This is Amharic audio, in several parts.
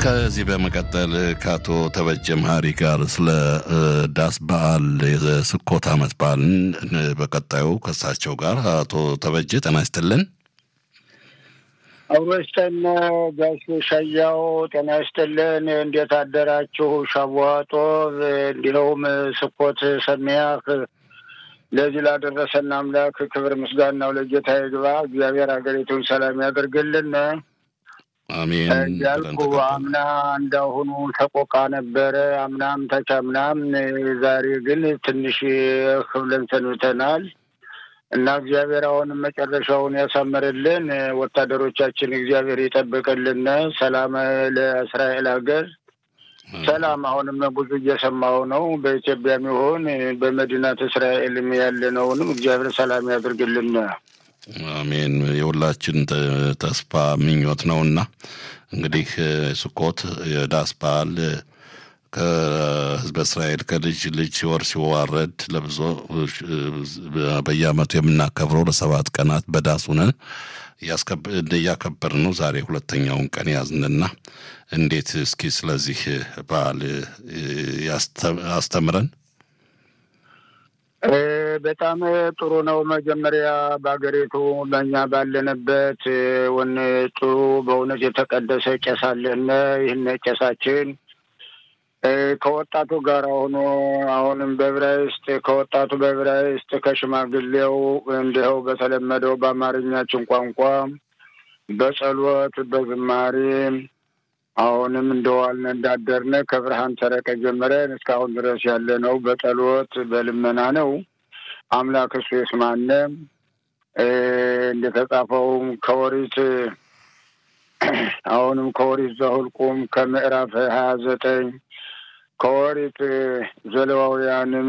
ከዚህ በመቀጠል ከአቶ ተበጀ መሀሪ ጋር ስለ ዳስ በዓል የስኮት ዓመት በዓልን በቀጣዩ ከሳቸው ጋር አቶ ተበጀ ጤና ይስጥልን። አውሮስተን ጋሽ ሻያው ጤና ይስጥልን። እንዴት አደራችሁ? ሻቧጦ እንዲሁም ስኮት ሰሚያህ ለዚህ ላደረሰን አምላክ ክብር ምስጋናው ለጌታ ይግባ። እግዚአብሔር ሀገሪቱን ሰላም ያደርግልን። አሜን ያልኩ አምና እንዳሁኑ ተቆቃ ነበረ። አምናም ተቻምናም፣ ዛሬ ግን ትንሽ ክብለን ሰንብተናል እና እግዚአብሔር አሁንም መጨረሻውን ያሳምርልን። ወታደሮቻችን እግዚአብሔር ይጠብቅልን። ሰላም ለእስራኤል ሀገር ሰላም። አሁንም ብዙ እየሰማሁ ነው። በኢትዮጵያም ይሁን በመዲናት እስራኤልም ያለነውንም እግዚአብሔር ሰላም ያድርግልን። አሜን። የሁላችን ተስፋ ምኞት ነውና እንግዲህ ስኮት የዳስ በዓል ከህዝበ እስራኤል ከልጅ ልጅ ሲወር ሲዋረድ ለብዙ በየዓመቱ የምናከብረው ለሰባት ቀናት በዳስ ሆነን እያከበር ነው። ዛሬ ሁለተኛውን ቀን ያዝንና እንዴት እስኪ ስለዚህ በዓል ያስተምረን። በጣም ጥሩ ነው። መጀመሪያ በሀገሪቱ በእኛ ባለንበት ወን ጥሩ በእውነት የተቀደሰ ቄስ አለን። ይህን ቄሳችን ከወጣቱ ጋር ሆኖ አሁንም በዕብራይስጥ ከወጣቱ በዕብራይስጥ ከሽማግሌው እንዲኸው በተለመደው በአማርኛችን ቋንቋ በጸሎት በዝማሬ አሁንም እንደዋልን እንዳደርነ ከብርሃን ሰረቀ ጀምረን እስካሁን ድረስ ያለ ነው። በጸሎት በልመና ነው። አምላክ እሱ የስማነ እንደተጻፈውም ከወሪት አሁንም ከወሪት ዘኍልቍም ከምዕራፍ ሀያ ዘጠኝ ከወሪት ዘሌዋውያንም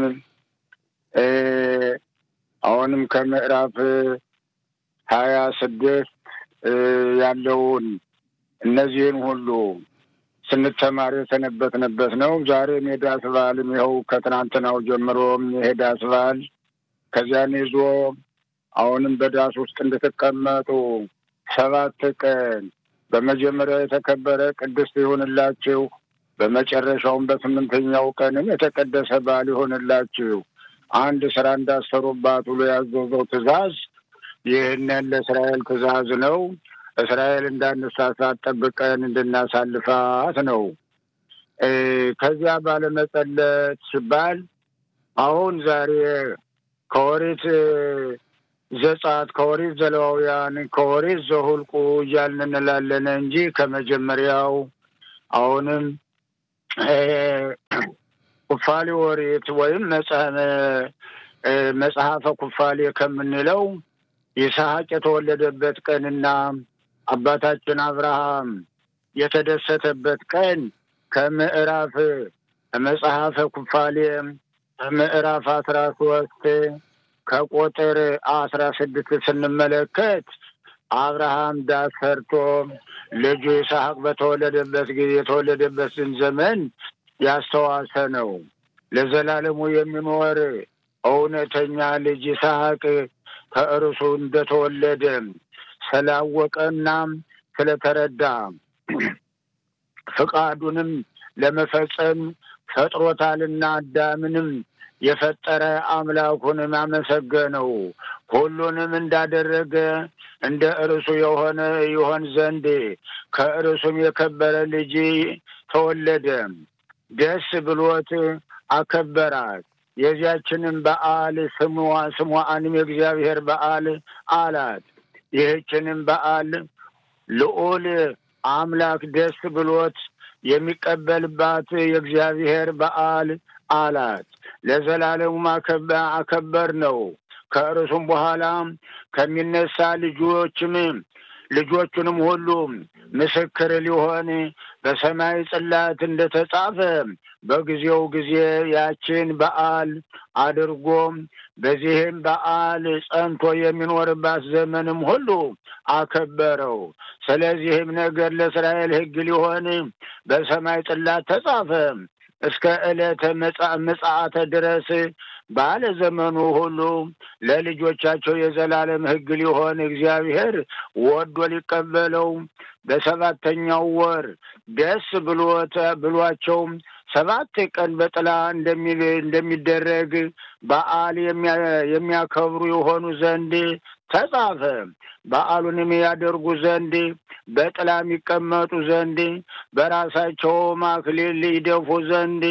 አሁንም ከምዕራፍ ሀያ ስድስት ያለውን እነዚህን ሁሉ ስንተማር የሰነበትንበት ነው። ዛሬም የዳስ በዓልም ይኸው ከትናንትናው ጀምሮም የዳስ በዓል ከዚያን ይዞ አሁንም በዳስ ውስጥ እንድትቀመጡ ሰባት ቀን በመጀመሪያው የተከበረ ቅድስት ይሁንላችሁ፣ በመጨረሻውም በስምንተኛው ቀንም የተቀደሰ በዓል ይሆንላችሁ። አንድ ስራ እንዳሰሩባት ብሎ ያዘዘው ትእዛዝ ይህንን ለእስራኤል ትእዛዝ ነው። እስራኤል እንዳንሳሳት ጠብቀን እንድናሳልፋት ነው። ከዚያ ባለመጸለት ሲባል አሁን ዛሬ ከወሪት ዘጸአት፣ ከወሪት ዘሌዋውያን፣ ከወሪት ዘኍልቍ እያልን እንላለን እንጂ ከመጀመሪያው አሁንም ኩፋሌ ወሪት ወይም መጽሐፈ ኩፋሌ ከምንለው ይስሐቅ የተወለደበት ቀንና አባታችን አብርሃም የተደሰተበት ቀን ከምዕራፍ መጽሐፈ ኩፋሌ ምዕራፍ አስራ ሶስት ከቁጥር አስራ ስድስት ስንመለከት አብርሃም ዳስ ሰርቶ ልጁ ይስሐቅ በተወለደበት ጊዜ የተወለደበትን ዘመን ያስተዋሰ ነው። ለዘላለሙ የሚኖር እውነተኛ ልጅ ይስሐቅ ከእርሱ እንደተወለደ ስላወቀና ስለተረዳ ፍቃዱንም ለመፈጸም ፈጥሮታልና አዳምንም የፈጠረ አምላኩንም አመሰገነው። ሁሉንም እንዳደረገ እንደ እርሱ የሆነ ይሆን ዘንድ ከእርሱም የከበረ ልጅ ተወለደ። ደስ ብሎት አከበራት። የዚያችንም በዓል ስሟንም የእግዚአብሔር በዓል አላት። ይህችንም በዓል ልዑል አምላክ ደስ ብሎት የሚቀበልባት የእግዚአብሔር በዓል አላት። ለዘላለሙም አከበር ነው። ከእርሱም በኋላ ከሚነሳ ልጆችም ልጆቹንም ሁሉ ምስክር ሊሆን በሰማይ ጽላት እንደተጻፈ በጊዜው ጊዜ ያችን በዓል አድርጎ በዚህም በዓል ጸንቶ የሚኖርባት ዘመንም ሁሉ አከበረው። ስለዚህም ነገር ለእስራኤል ሕግ ሊሆን በሰማይ ጽላት ተጻፈ። እስከ ዕለተ ምጽአተ ድረስ ባለ ዘመኑ ሁሉ ለልጆቻቸው የዘላለም ሕግ ሊሆን እግዚአብሔር ወዶ ሊቀበለው በሰባተኛው ወር ደስ ብሎት ብሏቸው ሰባት ቀን በጥላ እንደሚደረግ በዓል የሚያከብሩ የሆኑ ዘንድ ተጻፈ። በዓሉንም ያደርጉ ዘንድ በጥላ የሚቀመጡ ዘንድ በራሳቸው አክሊል ይደፉ ዘንድ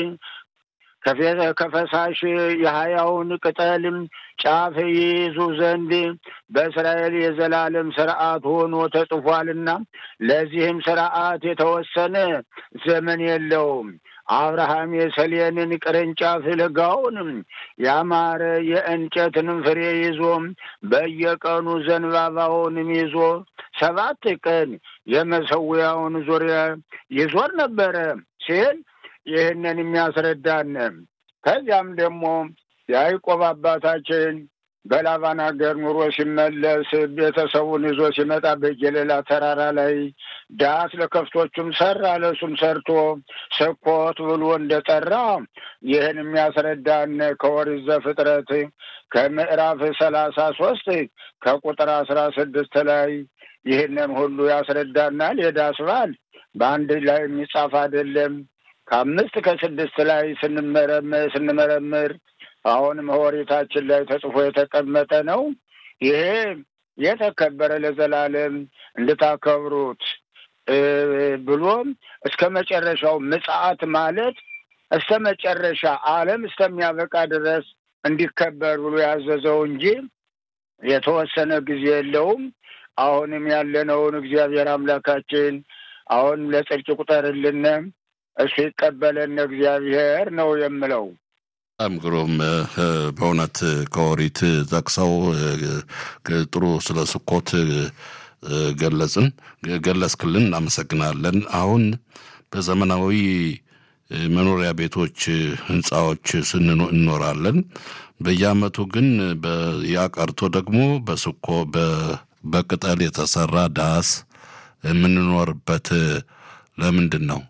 ከፈሳሽ የሀያውን ቅጠልም ጫፍ ይይዙ ዘንድ በእስራኤል የዘላለም ስርዓት ሆኖ ተጽፏልና ለዚህም ስርዓት የተወሰነ ዘመን የለውም። አብርሃም የሰሌንን ቅርንጫፍ ለጋውንም ያማረ የእንጨትንም ፍሬ ይዞ በየቀኑ ዘንባባውንም ይዞ ሰባት ቀን የመሰዊያውን ዙሪያ ይዞር ነበረ ሲል ይህንን የሚያስረዳን ከዚያም ደግሞ የያዕቆብ አባታችን በላባን ሀገር ኑሮ ሲመለስ ቤተሰቡን ይዞ ሲመጣ በጌሌላ ተራራ ላይ ዳስ ለከፍቶቹም ሰራ፣ ለሱም ሰርቶ ስኮት ብሎ እንደጠራ ይህን የሚያስረዳን ከኦሪት ዘፍጥረት ከምዕራፍ ሰላሳ ሶስት ከቁጥር አስራ ስድስት ላይ ይህንን ሁሉ ያስረዳናል። የዳስ በዓል በአንድ ላይ የሚጻፍ አይደለም። ከአምስት ከስድስት ላይ ስንመረምር ስንመረምር አሁንም ኦሪታችን ላይ ተጽፎ የተቀመጠ ነው። ይሄ የተከበረ ለዘላለም እንድታከብሩት ብሎም እስከ መጨረሻው ምጽአት ማለት እስከ መጨረሻ ዓለም እስከሚያበቃ ድረስ እንዲከበር ብሎ ያዘዘው እንጂ የተወሰነ ጊዜ የለውም። አሁንም ያለነውን እግዚአብሔር አምላካችን አሁንም ለጽድቅ ቁጠርልን፣ እሱ ይቀበለን እግዚአብሔር ነው የምለው። በጣም ግሩም በእውነት ከኦሪት ጠቅሰው ጥሩ ስለ ስኮት ገለጽን ገለጽክልን፣ እናመሰግናለን። አሁን በዘመናዊ መኖሪያ ቤቶች ህንፃዎች እንኖራለን። በየአመቱ ግን ያ ቀርቶ ደግሞ በስኮ በቅጠል የተሰራ ዳስ የምንኖርበት ለምንድን ነው?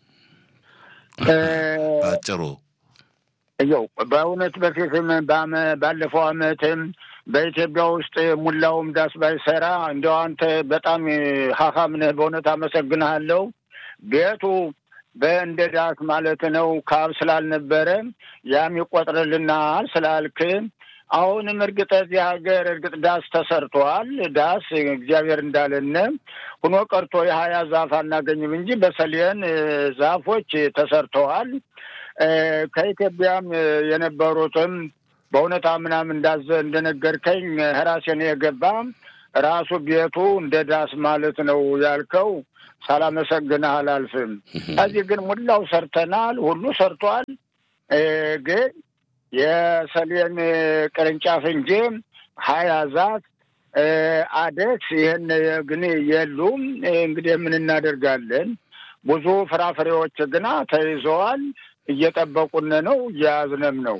አጭሩ እየው በእውነት በፊትም ባለፈው አመትም በኢትዮጵያ ውስጥ ሙላውም ዳስ ባይሰራ እንዲያው አንተ በጣም ሀካም ነህ። በእውነት አመሰግንሃለሁ። ቤቱ በእንደ ዳስ ማለት ነው ካብ ስላልነበረ ያም ይቆጥርልናል ስላልክ አሁንም እርግጥ እዚህ ሀገር እርግጥ ዳስ ተሰርቷል። ዳስ እግዚአብሔር እንዳለን ሁኖ ቀርቶ የሀያ ዛፍ አናገኝም እንጂ በሰሌን ዛፎች ተሰርተዋል። ከኢትዮጵያም የነበሩትም በእውነት ምናም እንዳዘ እንደነገርከኝ ራሴን የገባ ራሱ ቤቱ እንደ ዳስ ማለት ነው ያልከው ሳላመሰግንህ አላልፍም። ከዚህ ግን ሙላው ሰርተናል፣ ሁሉ ሰርቷል። ግን የሰሌን ቅርንጫፍ እንጂ ሀያ ዛፍ አደስ ይህን ግን የሉም። እንግዲህ ምን እናደርጋለን? ብዙ ፍራፍሬዎች ግና ተይዘዋል። እየጠበቁን ነው፣ እየያዝንም ነው።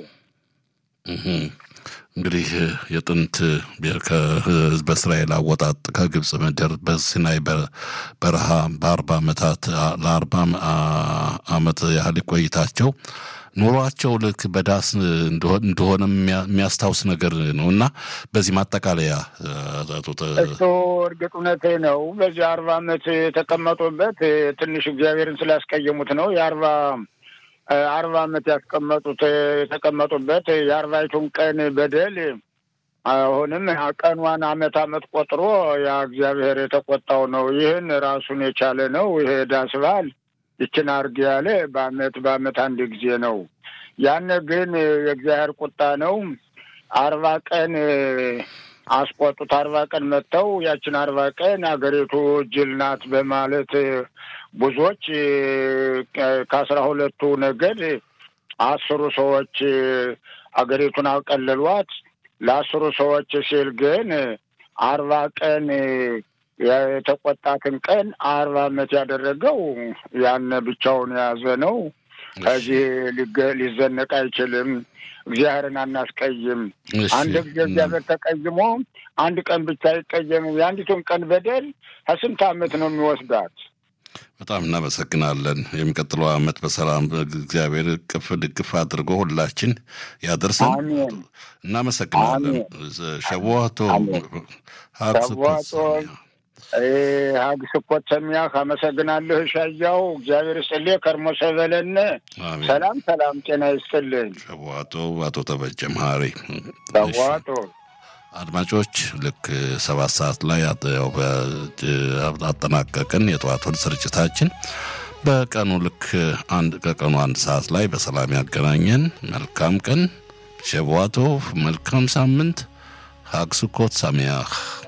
እንግዲህ የጥንት ከህዝበ እስራኤል አወጣጥ ከግብፅ ምድር በሲናይ በረሃ በአርባ ዓመታት ለአርባ ዓመት ያህል ቆይታቸው ኑሯቸው ልክ በዳስ እንደሆነ የሚያስታውስ ነገር ነው እና በዚህ ማጠቃለያ እሱ እርግጥ እውነቴ ነው። በዚህ አርባ ዓመት የተቀመጡበት ትንሽ እግዚአብሔርን ስላስቀየሙት ነው የአርባ አርባ ዓመት ያስቀመጡት የተቀመጡበት የአርባይቱን ቀን በደል አሁንም ቀኗን አመት አመት ቆጥሮ ያ እግዚአብሔር የተቆጣው ነው። ይህን ራሱን የቻለ ነው። ይሄ ዳስ በዓል ይችን አርግ ያለ በአመት በአመት አንድ ጊዜ ነው። ያን ግን የእግዚአብሔር ቁጣ ነው። አርባ ቀን አስቆጡት። አርባ ቀን መጥተው ያችን አርባ ቀን አገሪቱ ጅል ናት በማለት ብዙዎች ከአስራ ሁለቱ ነገድ አስሩ ሰዎች አገሪቱን አቀለሏት። ለአስሩ ሰዎች ሲል ግን አርባ ቀን የተቆጣትን ቀን አርባ ዓመት ያደረገው ያን ብቻውን የያዘ ነው። ከዚህ ሊዘነቅ አይችልም። እግዚአብሔርን አናስቀይም። አንድ ጊዜ እግዚአብሔር ተቀይሞ አንድ ቀን ብቻ አይቀየም። የአንዲቱን ቀን በደል ከስንት ዓመት ነው የሚወስዳት? በጣም እናመሰግናለን። የሚቀጥለው ዓመት በሰላም እግዚአብሔር ቅፍ ድግፍ አድርጎ ሁላችን ያደርሰን። አሜን። እናመሰግናለን። ሸዋቶ ሸዋቶ ሀግ ስኮት ሰሚያህ አመሰግናለሁ። ሻያው እግዚአብሔር ይስጥልህ። ከርሞ ሰበለን ሰላም ሰላም፣ ጤና ይስጥልኝ። ሸዋቶ አቶ ተበጀ መሀሪ ሸዋቶ አድማጮች ልክ ሰባት ሰዓት ላይ አጠናቀቅን የጠዋቱን ስርጭታችን። በቀኑ ልክ አንድ ከቀኑ አንድ ሰዓት ላይ በሰላም ያገናኘን። መልካም ቀን ሸዋቶ፣ መልካም ሳምንት። ሀግ ስኮት ሳሚያህ